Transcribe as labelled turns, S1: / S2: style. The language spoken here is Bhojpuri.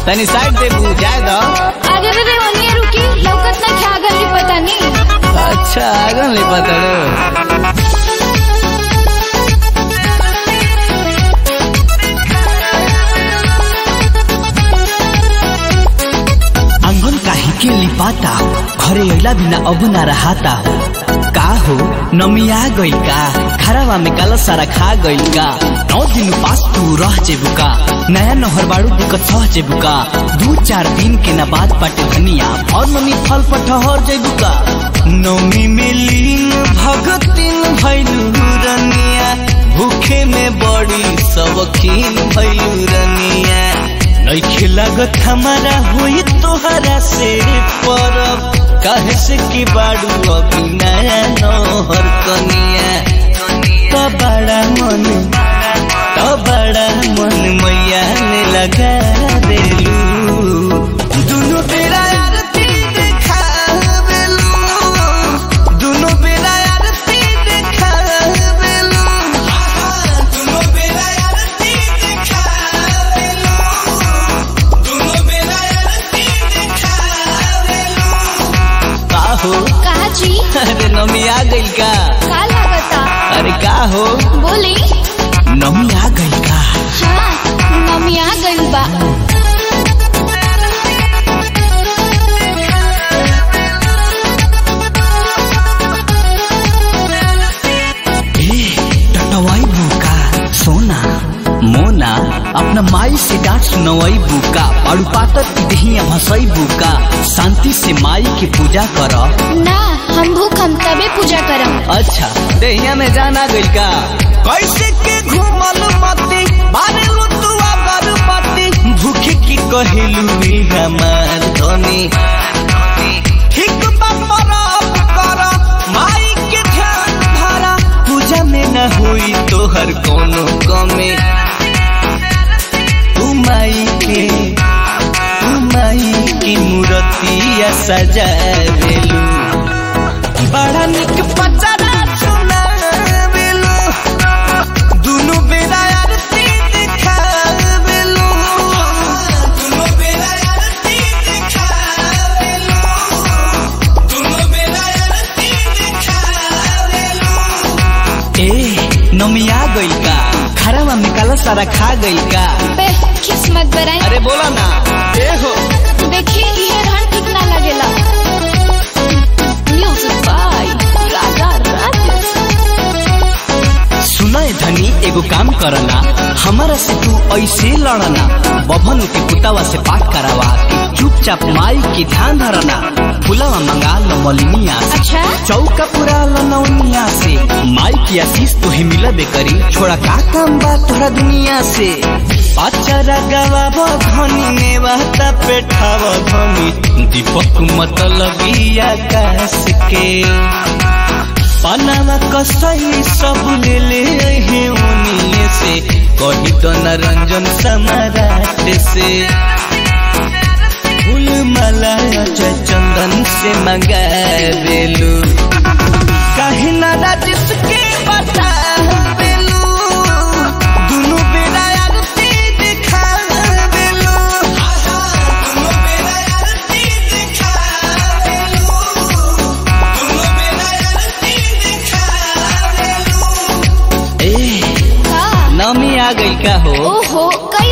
S1: तनी साइड दे बुझाए दो
S2: अरे रे रे ओनिए रुकी लौकत ना क्या गली पता नहीं
S1: अच्छा आगन ले पता आंगन काहे के लिपाता हो घरे अइला बिना अब ना रहाता हो का हो नमिया गइल का खराबा में काला सारा खा गइल का नौ दिन पास तू रह जेबू का नया नहर बाड़ू दिक्कत सह जेबू का दू चार दिन के ना बाद पाटे धनिया और मम्मी फल पर ठहर जेबू का नौमी में लीन भगतिन भैलू रनिया भूखे में बड़ी सबकीन भैलू रनिया नइखे लागत हमारा होई तोहरा से परब काहे से की बाड़ू अभी नया नहर कनिया तो बड़ा मन तो बड़ा मन मैया ने लगा देलू दुनु बेरा आरती देखावेलू दुनु बेरा आरती देखावेलू दुनु बेरा आरती देखावेलू दुनु बेरा आरती देखावेलू का हो
S2: कहा जी
S1: अरे नमी आ गइल का
S2: का लागता
S1: अरे का हो
S2: बोली
S1: नमी आ गइल का
S2: हाँ मम्मी आ गइल बा
S1: ए टटवाई बुका सोना मोना अपना माई से डांट सुनवाई बुका पाड़ू पातर की दहिया भसई बुका शांति से माई की पूजा कर
S2: ना हम भूख हम तबे पूजा करम
S1: अच्छा दहिया में जाना गइल का कैसे के घूमल मती बारे लुतुआ बरपति भूखे की कहिलू ई हमार धनी ठीक बपरब कर माई के ध्यान धरा पूजा में न हुई तोहर कोनो कमी तू माई के तू माई की मूर्तिया सजावेलू बड़ा निक पचरा सुनावेलू दुनु बेरा आरती देखावेलू दुनु बेरा आरती देखावेलू दुनु बेरा आरती देखावेलू ए नमिया गइल का खराबा में काला सारा खा गइल का
S2: बे किस्मत बराई
S1: अरे बोला ना ए हो
S2: देखी ये रहन ठीक ना लगेला म्यूजिक बाय राजा राजेश
S1: सुनय धनी एगो काम करना हमारा से तू ऐसे लड़ना बभन के पुतावा से पाठ करावा के चुपचाप माई के ध्यान धरना फुलावा मंगा लो मलिनिया से
S2: अच्छा
S1: चौका पूरा लो नौनिया से माई की आशीष तुहे मिलबे करी छोड़ा का काम बा तोरा दुनिया से पाचरा गवा धनी ने बहता पेठाव धनी दीपक मतलब आकाश के पनावा कसई सब ले ले हे उनिए से कही तो नरंजन सम्राट से फूल माला अजय चंदन से मंगा बेलू कहीं ना राजिस के बता बेलू दुनु बेरा आरती दिखा बेलू दुनु बेरा आरती दिखा बेलू दुनु बेरा आरती दिखा बेलू ए
S2: का
S1: नमी आ गई का हो
S2: ओहो कई